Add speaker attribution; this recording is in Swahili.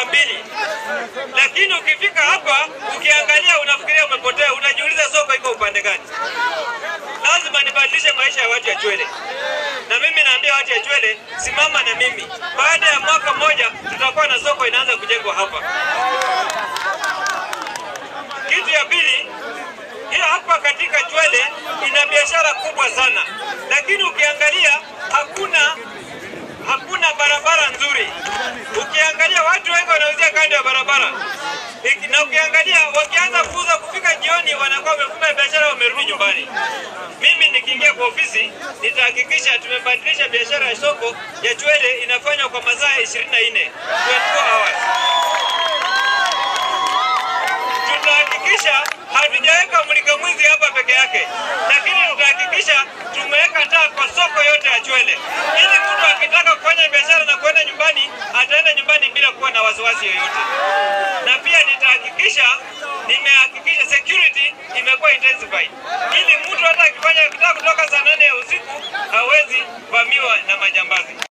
Speaker 1: saa mbili, lakini ukifika hapa ukiangalia, unafikiria umepotea, unajiuliza soko iko upande gani? Lazima nibadilishe maisha ya watu ya Chwele, na mimi naambia watu ya Chwele, simama na mimi. Baada ya mwaka mmoja tutakuwa na soko inaanza kujengwa hapa. Kitu ya pili, hii hapa katika Chwele ina biashara kubwa sana, lakini ukiangalia hakuna hakuna barabara nzuri. Ukiangalia watu wengi wanauzia kando ya barabara Iki- na ukiangalia wakianza kuuza kufika jioni, wanakuwa wamefunga biashara, wamerudi nyumbani. Mimi nikiingia kwa ofisi nitahakikisha tumebadilisha biashara ya soko ya Chwele inafanywa kwa masaa 24 24 hours. Tutahakikisha hatujaweka mulika mwizi hapa peke yake, lakini tutahakikisha tumeweka taa kwa soko yote ya Chwele, ili mtu akitaka kufanya biashara na kwenda nyumbani ataenda nyumbani bila kuwa na wasiwasi yoyote. Na pia nitahakikisha nimehakikisha security imekuwa intensified, ili mtu hata akifanya akitaka kutoka saa nane ya usiku hawezi vamiwa na majambazi.